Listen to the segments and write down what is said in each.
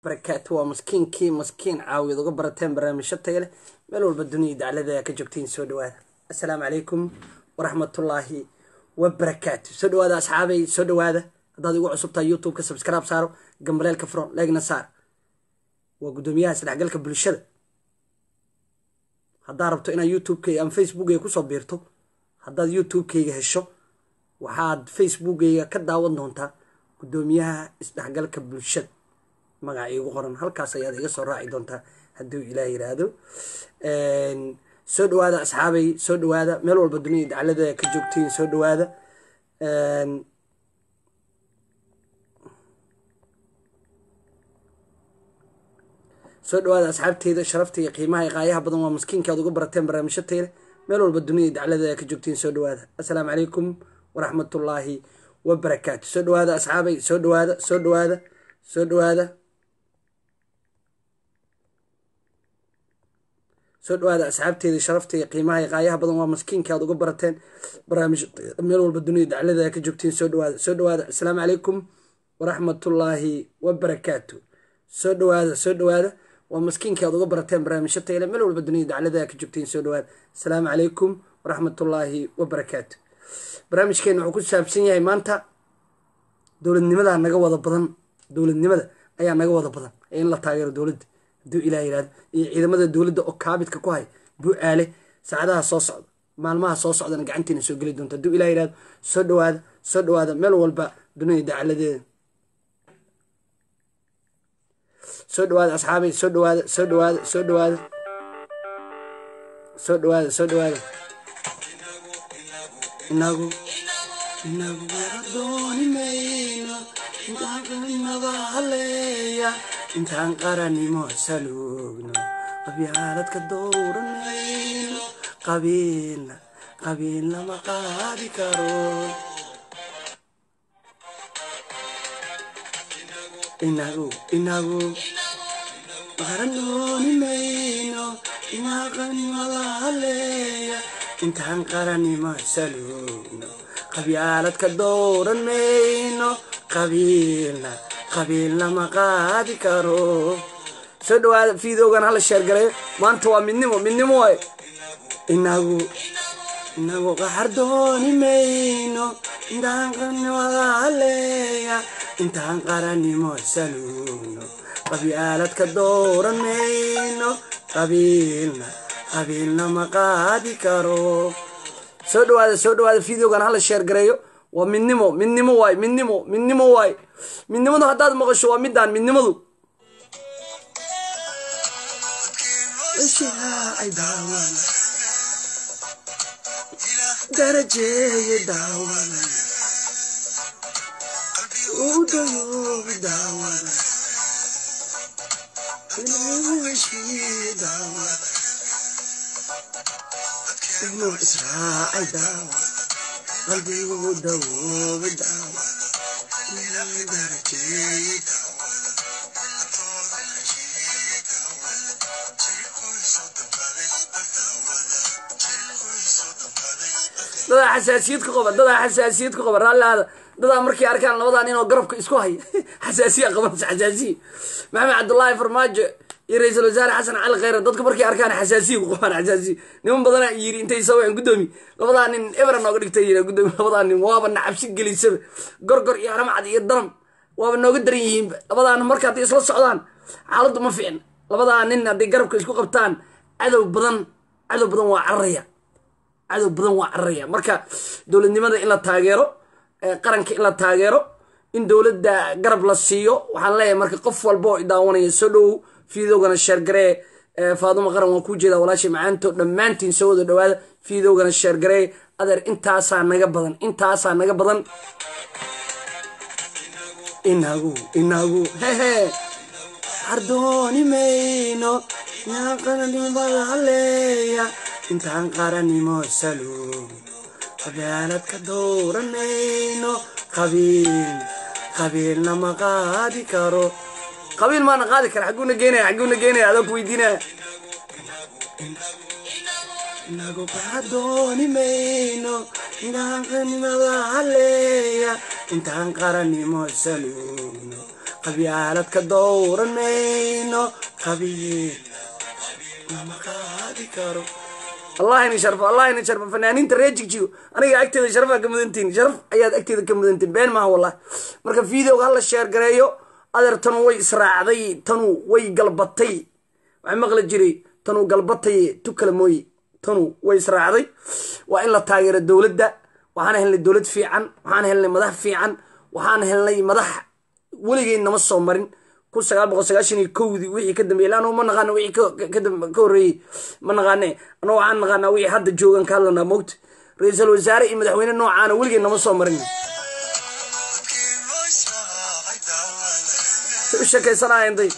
barakaatu waa maskiinkii maskiin caawiyad uga barateen barnaamijyo taya leh meel walba duniya daclada ka joogtiin soo dhawaada assalaamu calaykum waraxmatullaahi wabarakaatu soo dhawaada asxaabay soo dhawaada haddaad igu cusubtahay youtube-ka subscribe saaro gambaleelka furo leegna saar waa guddoomiyaha isdhexgalka bulshada haddaad rabto inaad youtube-kayga ama facebookayga kusoo biirto haddaad youtube-kayga hesho waxaad facebookayga ka daawan doontaa guddoomiyaha isdhexgalka bulshada magaca iigu qoran halkaas ayaad iga soo raaci doontaa hadduu ilaah yiraahdo soo dhawaada asxaabay soo dhawaada meel walba dunida daclada ka joogtiin soo dhawaada soo dhawaada asxaabteyda sharafta iyo qiimaha iyo qaayaha badan waa maskiinka aad uga barateen barnaamijyo tayre meel walba dunida daclada ka joogtiin soo dhawaada assalaamu calaykum waraxmatullaahi wabarakaatu soo dhawaada asxaabay soo dhawaada soo dhawaada soo dhawaada soo dhawaada asxaabteeda sharafta iyo qiimaha iyo qaayaha badan waa maskiinka aad uga barateen barnaamij meel walba dunida daclada ka joogtiin soo dhawaada soo dhawaada assalaamu calaykum waraxmatullaahi wabarakaatu soo dhawaada soo dhawaada waa maskiinka aad uga barateen barnaamijyo tayle meel walba dunida daclada ka joogtiin soo dhawaada assalaamu calaykum waraxmatullaahi wabarakaatu barnaamijkeena wuxuu ku saabsan yahay maanta dowladnimadaa naga wada badan dowladnimada ayaa naga wada badan ee in la taageero dowladda hadduu ilaah yirahdo iyo ciidamada dowladda oo kaabidka ku hay bu-aale saacadaha soo socda maalmaha soo socdana gacantiina soo geli doonta hadduu ilah yirahdo soo dhawaada soo dhawaada meel walba dunida dacaladeeda soo dhawaada asxaabay soo dhawaada soo dhawaada soo dhawaada soo dhawaada soo dhawaada inagu inagu dooni mayno intaan qaranimada haleeya intaan qaranimo saluugno qabyaaladka dowranayno qabiilna qabiilna ma qaadi karo inagu inagu qaran dooni mayno intaan qaranimada haleeya intaan qaranimo saluugno qabyaaladka dowran mayno qabiilna qabiilna ma qaadi karo soo dhawaada fiidowgan hala sheergalayo maanta waa midnimo midnimo waay inagu inagu qaxar dooni mayno intaan qaranimada haleeya intaan qaranimo saluugno qabyaaladka dowran mayno qabiilna qabiilna ma qaadi karo soo dhawaada soo dhawaada videogan hala sheer gareeyo waa midnimo midnimo waay midnimo midnimo waay midnimadu haddaad maqasho waa midaan midnimadu darajeeye daawan udayoobi daawan daawan inuu israacay daawa qalbigu dawooba daawa darajeeye dadaa xasaasiyad ku qaba dadaa xasaasiyad ku qaba raallihaada dadaa markay arkaan labadaa nin oo garabka isku haya xasaasiya qabanaysa xasaasiya maxamed cabdullaahi farmaajo iyo ra-iisul wasaare xasan cali kheyre dadku markay arkaan xasaasiya ku qabaan xasaasiya niman badanaa yiri intay saween guddoomi labadaa nin ebra nooga dhigtay yiri guddoomi labadaa nin waaba nacabsi gelisaba gorgor iyo haramcad iyo daram waaba nooga daran yihiinba labadaa nin marka hadday isla socdaan xaaladdu ma fiicna labadaa nin hadday garabka isku qabtaan cadow badan cadow badan waa cararaya cadow badan waa cararaya marka dowladnimada in la taageero qaranka in la taageero in dowladda garab la siiyo waxaan leeyahay marka qof walba oo idaawanaya soo dhow fiidowgana sheergaree faaduma qaran waan kuu jeedaa walaashay macaanto dhammaantiin soo wada dhawaada fiidowgana sheergaree adeer intaasaa naga badan intaasaa naga badan inagu inagu hehe hardooni mayno intaan qaranimada haleeya intaan qaranimo saluug qabyaaladka dowranayno qabiil qabiilna ma qaadi karo qabiil maana qaadi kara xaguuna geenaya xaguuna geenaya adoo ku weydiinaya inagu qaxar dooni mayno intaan qaranimada haleeya intaan qarannimo saluugno qabyaalad ka dowranayno qabiil lama qaadi karo allah ini sharfo allah ini sharfo fanaaniinta reer jigjigo aniga agteeda sharafaa ka mudantihin sharaf ayaad agteeda ka mudantihin been maaha wallahi marka videoga hala sheer gareeyo adeer tanu way israacday tanu way galbatay waxaa maqli jiray tanu galbatay tu kale mooye tanu way israacday waa in la taageero dowladda waxaan helnay dowlad fiican waxaan helnay madax fiican waxaan helnay madax weligeed nama soo marin kun sagaal boqol sagaashan iyo kowdii wixii ka dambeeyey laannu ma naqaano wixii ka horreeyey ma naqaane annago waxaan naqaanaa wixii hadda joogan ka hadlanaa mogta ra-iisul wasaare iyo madaxweyne noocaana weligeed nama soo marin say u sheekaysanayeen day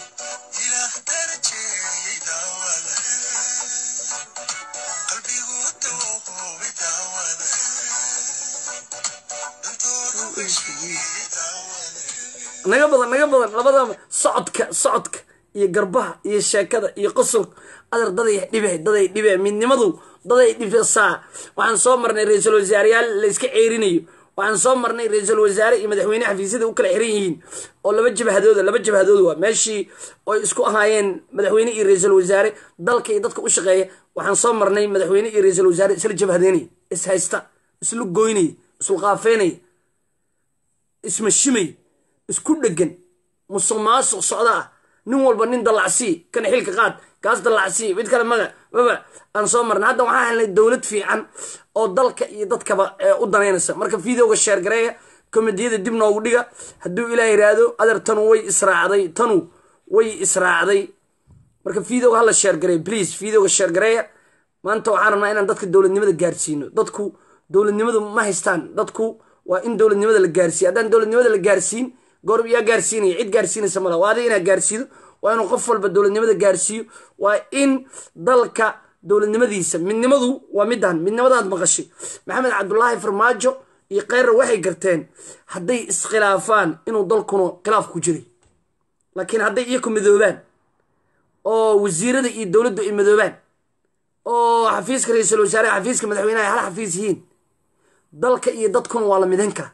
naga badan naga badan labadaba socodka socodka iyo garbaha iyo sheekada iyo qosolka adeer daday dhibe daday dhibe midnimadu daday dhibisaa waxaan soo marnay ra-iisul wasaareyaal la iska ceerinayo waxaan soo marnay ra-iisul wasaare iyo madaxweyne xafiisyada u kala xiran yihiin oo laba jabhadooda laba jabhadood waa meeshii oy isku ahaayeen madaxweyne iyo ra-iisul wasaare dalka iyo dadka u shaqeeya waxaan soo marnay madaxweyne iyo ra-iisul wasaare isla jabhadeynaya is haysta isla goynaya islu qaafeynaya ismashimay isku dhegan musuq maasuq socda ah nin walba nin dallacsii kana xilka qaad kaas dallacsii mid kale maga baba aan soo marna hadda waxaan helnay dowlad fiican oo dalka iyo dadkaba u danaynaysa marka videoga sheergareeya komediyada dib noogu dhiga hadduu ilaah yiraahdo adeer tanu way israacday tanu way israacday marka videoga hala sheergareeya please videoga sheergareeya maanta waxaan rabnaa inaan dadka dowladnimada gaarsiino dadku dowladnimadu ma haystaan dadku waa in dowladnimada la gaarsiiyo haddaan dowladnimada la gaarsiin goorb yaa gaarsiinaya cid gaarsiinaysa mala waa adiga inaad gaarsiido waa inuu qof walba dowladnimada gaarsiiyo waa in dalka dowladnimadiisa midnimadu waa midaan midnimadaad maqashay maxamed cabdulaahi farmaajo iyo kheyra waxay garteen hadday iskhilaafaan inuu dalkuna khilaaf ku jiray laakiin hadday iyaku midoobaan oo wasiirada iyo dowladdu ay midoobaan oo xafiiska ra-iisul wasaare xafiiska madaxweyneha hal xafiis yihiin dalka iyo dadkuna waa la midayn karaa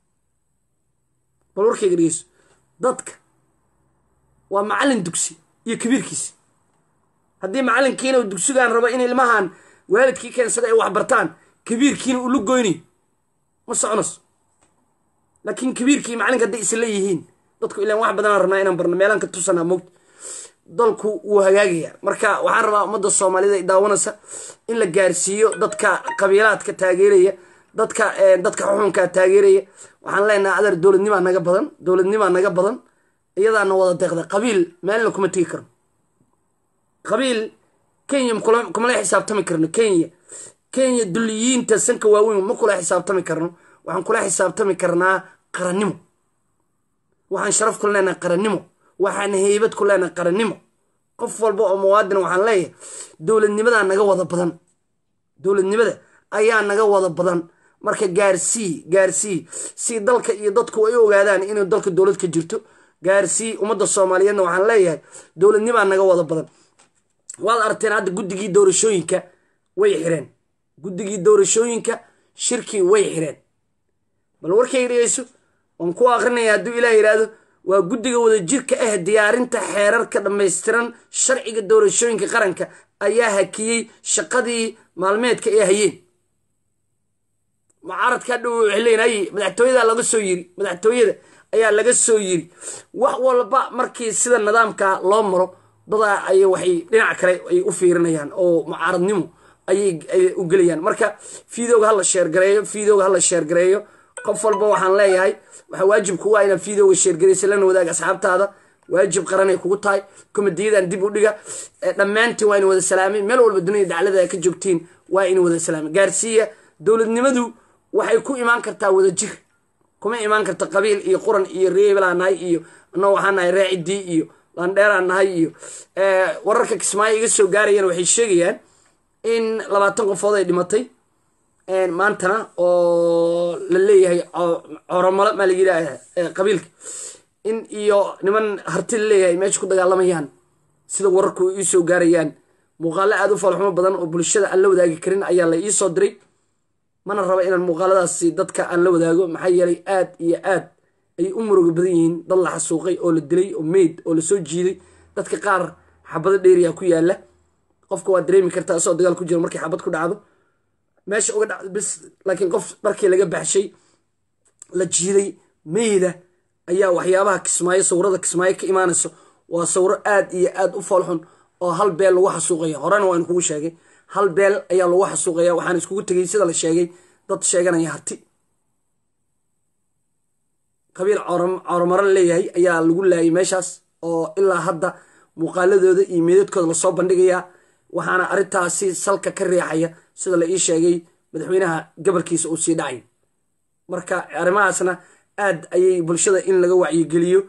bal warkayga dhegeyso dadka waa macallin dugsi iyo kabiirkiisi haddii macallinkiina dugsigaan rabo in ilmahan waalidkii keensada ay waxbartaan kabiirkiina uu la goynayo ma soconaso laakiin kabiirkii macallinka hadday isla yihiin dadku ilaan wax badanaan rabnaa inaan barno meelaan ka tusanaa mogta dalku wuu hagaagaya marka waxaan rabaa ummadda soomaalida ay daawanaysa in la gaarsiiyo dadka qabiilaadka taageeraya dadka dadka xuxunkaa taageeraya waxaan leenahay adeer dowladnimaa naga badan dowladnimaa naga badan iyadaana wada deeqda qabiil meelna kuma tegi karno qabiil kenya kumala xisaabtami karno kenya kenya duliyiinta sanka waaweyn ma kula xisaabtami karno waxaan kula xisaabtami karnaa qarannimo waxaan sharaf ku leenahay qarannimo waxaan heybad ku leenahay qarannimo qof walba oo muwaadin waxaan leeyahay dowladnimadaa naga wada badan dowladnimada ayaa naga wada badan marka gaarsii gaarsii si dalka iyo dadku ay ogaadaan inuu dalka dowlad ka jirto gaarsii ummadda soomaaliyeedna waxaan leeyahay dowladnimaa naga wada badan waad arteen hadda guddigii doorashooyinka way xireen guddigii doorashooyinka shirkii way xireen bal warkay dhegeyso waan ku akrinaya hadduu ilaah yidhaahdo waa guddiga wadajirka ah diyaarinta xeerarka dhammaystiran sharciga doorashooyinka qaranka ayaa hakiyey shaqadii maalmeedka ay hayeen mucaaradka dhow waxay leeyihin ay madaxtooyada laga soo yiri madaxtooyada ayaa laga soo yiri wax walba markii sida nidaamka loo maro dadaa ay waxay dhinac kale ay u fiirinayaan oo mucaaradnimo ayay u gelayaan marka videoga hala sheergareeyo videoga hala sheergareeyo qof walba waxaan leeyahay waxaa waajib kugu ah inaad videoga sheergaraysa lana wadaag asxaabtaada waajib qaranay kugu tahay komediyadan dib u dhiga dhammaantiin waa ina wada salaamay meel walba dunida daclada ka joogtiin waa ina wada salaamay gaarsiiya dowladnimadu waxay ku imaan kartaa wadajir kuma imaan karta qabiil iyo quran iyo reebelaa nahay iyo annago waxaa nahay raacidii iyo landheeraa nahay iyo wararka kismaayo iga soo gaarayaan waxay sheegayaan in labaatan qofood ay dhimatay maantana oo la leeyahay coromalo maa laga yidhaaha qabiilka in iyo niman harti la leeyahay meesha ku dagaalamayaan sida wararku iisoo gaarayaan muuqaalo aada u falxumo badan oo bulshada aan la wadaagi karin ayaa la iisoo diray mana raba inaan muuqaaladaasi dadka aan la wadaago maxaa yeelay aad iyo aad ay u muruga badan yihiin dad la xasuuqay oo la dilay oo meyd oo lasoo jiiday dadka qaar xabado dheeriya ku yaala qofka waa dareemi kartaa isagoo dagaal ku jiro markii xabad ku dhacdo meesha uga dhacdo bis laakiin qof markii laga baxshay la jiiday meyda ayaa waxyaabaha kismaayo sawirada kismaayo ka imaanayso waa sawiro aad iyo aad u foolxun oo hal beel lagu xasuuqaya horena waan kugu sheegay hal beel ayaa lagu xasuuqaya waxaan iskugu tegay sida la sheegay dad sheeganaya harti qabiil cooromaro leeyahay ayaa lagu laayay meeshaas oo ilaa hadda muuqaaladooda iyo meedadkooda lasoo bandhigayaa waxaana arrintaasi salka ka riixaya sida la ii sheegay madaxweynaha gobolkiisa uu sii dhacay marka arrimahaasna aad ayay bulshada in laga wacyigeliyo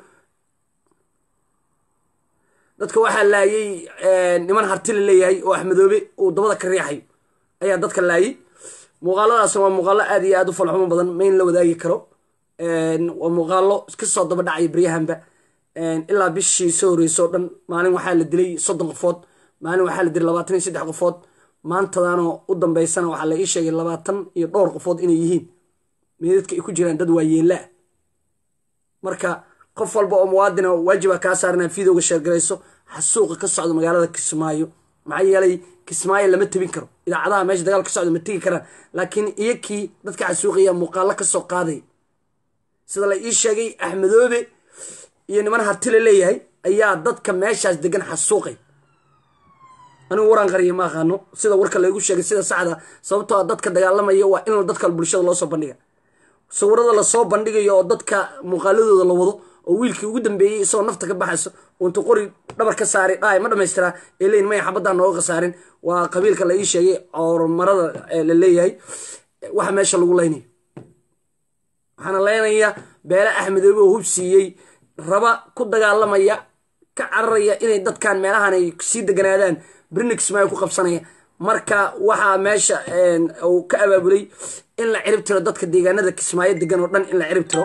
dadka waxaa laayay niman harti la leeyahay oo axmedoobe uu dabada ka riixayo ayaa dadka laayay muuqaaladaasna waa muuqaalo aad iyo aad u falxumo badan ma in la wadaagi karo waa muuqaalo kasoo daba dhacaya baryahanba ilaa bishii soo horeyso o dhan maalin waxaa la dilay soddon qofood maalin waxaa la dilay labaatan iyo saddex qofood maantadaanoo u dambeysana waxaa la ii sheegay labaatan iyo dhowr qofood inay yihiin meedadka ay ku jiraan dad waayeelaa marka qof walba oo muwaadina waajiba kaa saarana fiidowga sheergarayso xasuuqa ka socda magaalada kismaayo maxaa yeelay kismaayo lama tebin karo idaacadaha meesha dagaal ka socda ma tegi karaan laakiin iyakii dadka xasuuqaya muuqaalo kasoo qaaday sida la ii sheegay axmedoobe iyo niman harti la leeyahay ayaa dadka meeshaas degan xasuuqay anigu waraan qariya ma aqaano sida warka laygu sheegay sida saxda sababtoo dadka dagaalamaya waa in dadka bulshada loosoo bandhiga sawirada lasoo bandhigayo oo dadka muuqaaladooda la wado oo wiilkii ugu dambeeyey isagoo nafta ka baxayso untu qori dhabar ka saaray dhaay ma dhamaystiraa ee leyin maya xabaddaa nooga khasaarin waa qabiilka la ii sheegay coormarada la leeyahay waxa meesha lagu leynayo waxaana leynaya beele axmedoobe oo hub siiyey raba ku dagaalamaya ka cararaya inay dadkan meelahan ay sii deganaadaan brinixmay ku qabsanaya marka waxaa meesha uu ka abaabulay in la cirib tiro dadka deegaanada kismaayo degan oo dhan in la cirib tiro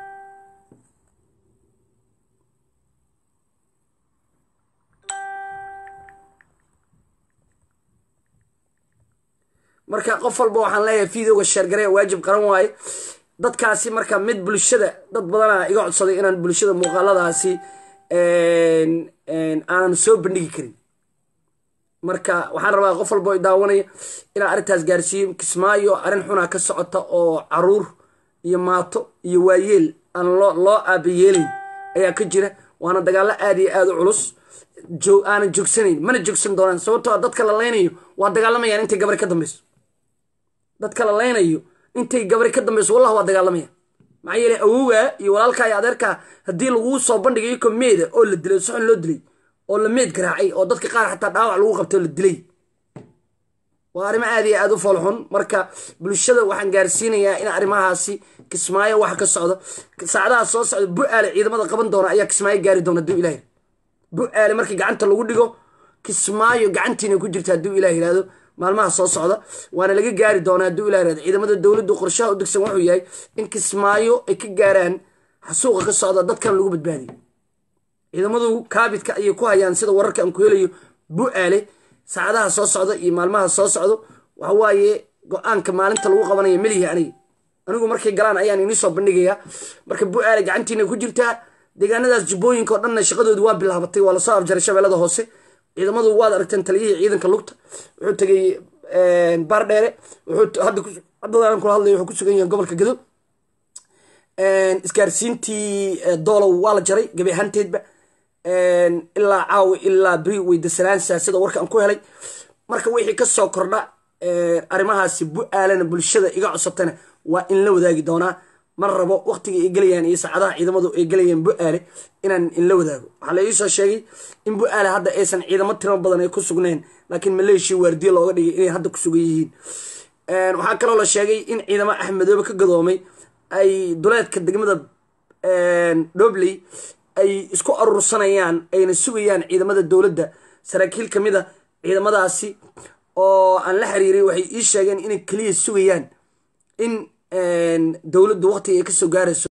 marka qof walba waxaan leeyahay videoga sheergaree waajib qaran waaye dadkaasi marka mid bulshada dad badana iga codsaday inaan bulshada muuqaaladaasi aanan soo bandhigi karin marka waxaan rabaa qof walba daawanaya inaan arrintaas gaarsiiyo kismaayo arrin xunaa ka socota oo caruur iyo maato iyo waayeel aan loo aabayeelayn ayaa ka jira waana dagaalo aad iyo aad u culus aanan joogsanayn mana joogsan doonaan sababtoo a dadka la leynayo waa dagaalamayaan intay gabari ka dambeyso dadka la leynayo intay gabari ka dambeyso wallah waa dagaalamaya maxaa yeele awogaa iyo walaalkaa iyo adeerkaa haddii laguu soo bandhigay iko meeda oo la dilay soxon loo dilay oo la meed garaacay oo dadka qaar xataa dhaawac lagu qabtay oo la dilay waa arrimo aad iyo aad u foolxun marka bulshada waxaan gaarsiinayaa in arrimahaasi kismaayo waxa ka socdo saacadaha soo socda bu-aale ciidamada qaban doona ayaa kismaayo gaari doona hadduu ilaah bu-aale markii gacanta lagu dhigo kismaayo gacantiina ku jirta hadduu ilah yihahdo maalmaha soo socda waana laga gaari doonaa hadduu ilah yihahdo ciidamada dowladdu qorshaha u degsan wuxuu yahay in kismaayo ay ka gaaraan xasuuqa ka socda dadkan lagu badbaadiyo ciidamadu kaabidka ayay ku hayaan sida wararka aan ku helayo bu-aale saacadaha soo socda iyo maalmaha soo socdo waxa waaye go-aanka maalinta lagu qabanaya melihi aniga anigu markay galaan ayaan inii soo bandhigayaa marka bu-aale gacantiina ku jirtaa deegaanadaas jubbooyinka oo dhanna shaqadoodu waa bilaabatay waa lasoo afjaray shabeellada hoose ciidamadu waad aragteen taliyihii ciidanka lugta wuxuu tegay baardheere haddaan kula hadlay wuxuu ku sugan yahay gobolka gado isgaarsiintii doolow waa la jaray gabi ahaanteedba ilaa caawi ilaa beri weydasalaansa sida warka aan ku helay marka wixii kasoo kordha arrimahaasi bu-aalana bulshada iga codsatana waa in la wadaagi doonaa ma rabo waqtiga ay gelayaan iyo saacadaha ciidamadu ay gelayaan bu-aale inaan inla wadaago waxaa la iisoo sheegay in bu-aale hadda aysan ciidamo tiro badan ay ku sugneen laakiin maleeshiya waardiye looga dhigay inay hadda ku sugan yihiin waxaa kaloo la sheegay in ciidamo axmedoobe ka gadoomay ay duleedka degmada dhobley ay isku aruursanayaan ayna sugayaan ciidamada dowladda saraakiil ka mid a ciidamadaasi oo aan la xiriiray waxay ii sheegeen inay keliya sugayaan in dowladdu waqtiga ay kasoo gaarayso